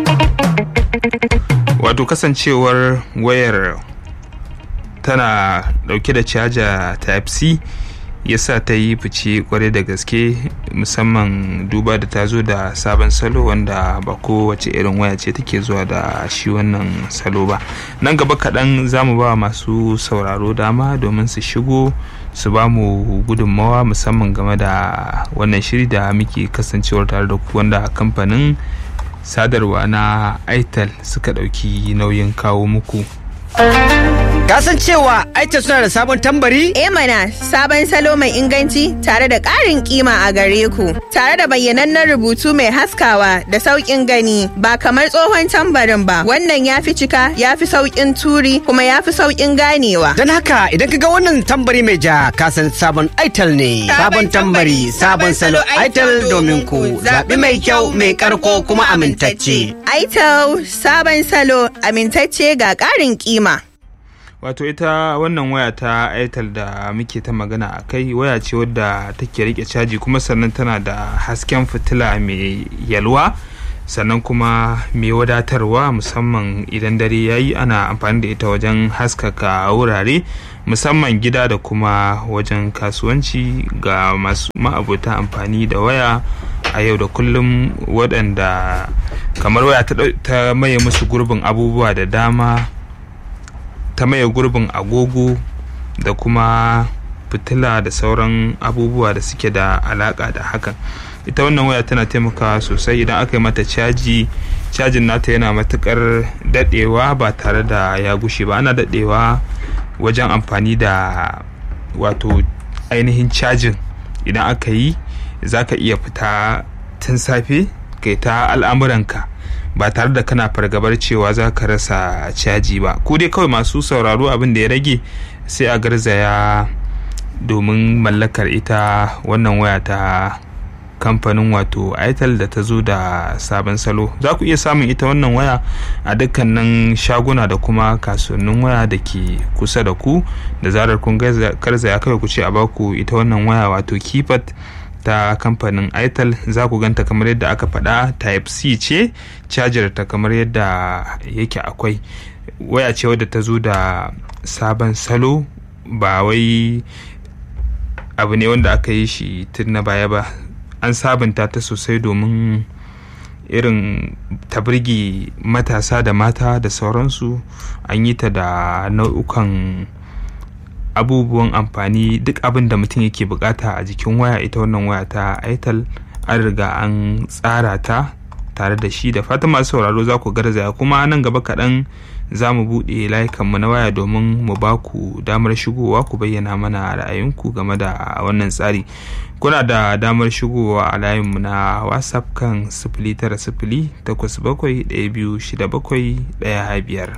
wato kasancewar wayar tana dauke da caja type c yasa ta yi fice kwarai da gaske musamman duba da ta zo da sabon salo wanda ba kowace irin waya ce take zuwa da shi wannan salo ba nan gaba kaɗan za mu ba masu sauraro dama domin su shigo su ba mu gudunmawa musamman game da wannan shiri da muke kasancewar tare da ku wanda kamfanin sadarwa na itel suka ɗauki nauyin kawo muku Kasan cewa Aita suna da sabon tambari? E mana sabon salo mai inganci tare da ƙarin kima a gare ku. Tare da bayyanannen rubutu mai haskawa da sauƙin gani ba kamar tsohon tambarin ba. Wannan ya fi cika, ya fi sauƙin turi kuma ya fi sauƙin ganewa. Don haka idan ka ga wannan tambari mai ja kasan sabon Aitel ne. Sabon tambari, sabon salo Aitel domin ku. Zaɓi mai kyau, mai ƙarko kuma amintacce. Aitel sabon salo amintacce ga ƙarin kima. wato ita wannan waya ta itel da muke ta magana a kai waya ce wadda take rike caji kuma sannan tana da hasken fitila mai yalwa sannan kuma mai wadatarwa musamman idan dare ya yi ana amfani da ita wajen haskaka wurare musamman gida da kuma wajen kasuwanci ga masu ma'abota amfani da waya a yau da kullum waɗanda kamar waya ta maye musu gurbin abubuwa da dama ta maye gurbin agogo da kuma fitila da sauran abubuwa da suke da alaka da hakan ita wannan waya tana taimakawa sosai idan aka yi mata caji cajin nata yana matukar dadewa ba tare da ya gushe ba ana dadewa wajen amfani da wato ainihin cajin idan aka yi za ka iya fita tun safe kai ta al'amuranka ba tare da kana fargabar cewa za ka rasa caji ba ko dai kawai masu sauraro abin da ya rage sai a garzaya domin mallakar ita wannan waya ta kamfanin wato itel da ta zo da sabon salo za ku iya samun ita wannan waya a dukkanin shaguna da kuma kasuwannin waya da ke kusa da ku da zarar kun garzaya kawai ku ce a baku ita wannan waya wato keypad ta kamfanin itel za ku ganta kamar yadda aka faɗa type c ce cajar ta kamar yadda yake akwai waya ce wadda ta zo da sabon salo ba wai abu ne wanda aka yi shi tun na baya ba an sabunta ta sosai domin irin ta birge matasa da mata da sauransu an yi ta da nau'ukan abubuwan amfani duk abin da mutum yake bukata a jikin waya ita wannan waya ta itel an riga an tsara ta tare da shi da fatan masu sauraro za ku garzaya kuma nan gaba kaɗan za mu buɗe layukanmu na waya domin mu ba ku damar shigowa ku bayyana mana ra'ayinku game da wannan tsari kuna da damar shigowa a layinmu na whatsapp kan sifili tara sifili takwas bakwai ɗaya biyu shida bakwai ɗaya biyar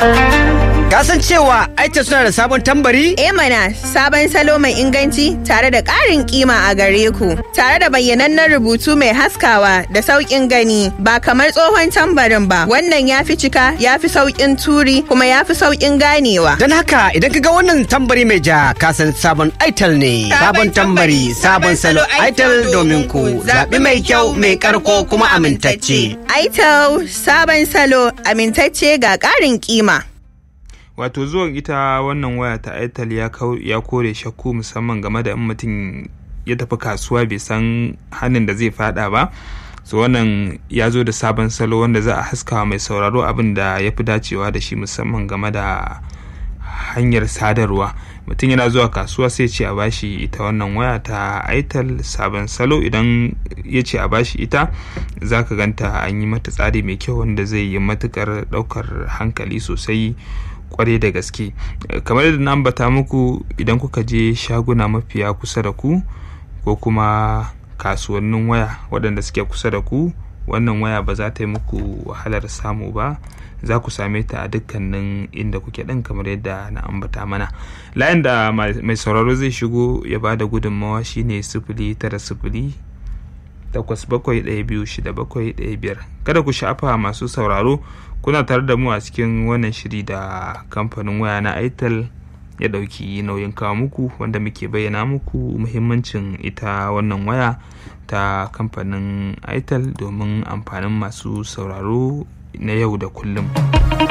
Kasan cewa Aita suna da sabon tambari? E mana sabon salo mai inganci tare da ƙarin kima a gare ku. Tare da bayyanannen rubutu mai haskawa da sauƙin gani ba kamar tsohon tambarin ba. Wannan ya fi cika, ya fi sauƙin turi kuma ya fi sauƙin ganewa. Don haka idan ka ga wannan tambari mai ja kasan sabon Aitel ne. Sabon tambari, sabon salo Aitel domin ku. Zaɓi mai kyau, mai ƙarko kuma amintacce. Aitel sabon salo amintacce ga ƙarin kima. wato zuwan ita wannan waya ta itel ya kore shakku musamman game da in mutum ya tafi kasuwa bai san hannun da zai fada ba so wannan ya zo da sabon salo wanda za a haskawa mai sauraro abin da ya fi dacewa da shi musamman game da hanyar sadarwa mutum yana zuwa kasuwa sai ce a bashi ita wannan waya ta itel sabon salo idan ya ce a bashi ita za ka ganta an yi mata tsari mai kyau wanda zai yi matukar daukar hankali sosai kwarai da gaske kamar yadda na ambata muku idan kuka je shaguna mafiya kusa da ku ko kuma kasuwannin waya waɗanda suke kusa da ku wannan waya ba za ta yi muku wahalar samu ba za ku same ta a dukkanin inda kuke ɗin kamar yadda na ambata mana layin da mai sauraro zai shigo ya ba da gudunmawa shine sifili tara sifili takwas bakwai ɗaya biyu shida bakwai ɗaya biyar kada ku sha'afa masu sauraro kuna tare da mu a cikin wannan shiri da kamfanin waya na itel ya ɗauki nauyin kawo muku wanda muke bayyana muku muhimmancin ita wannan waya ta kamfanin itel domin amfanin masu sauraro na yau da kullum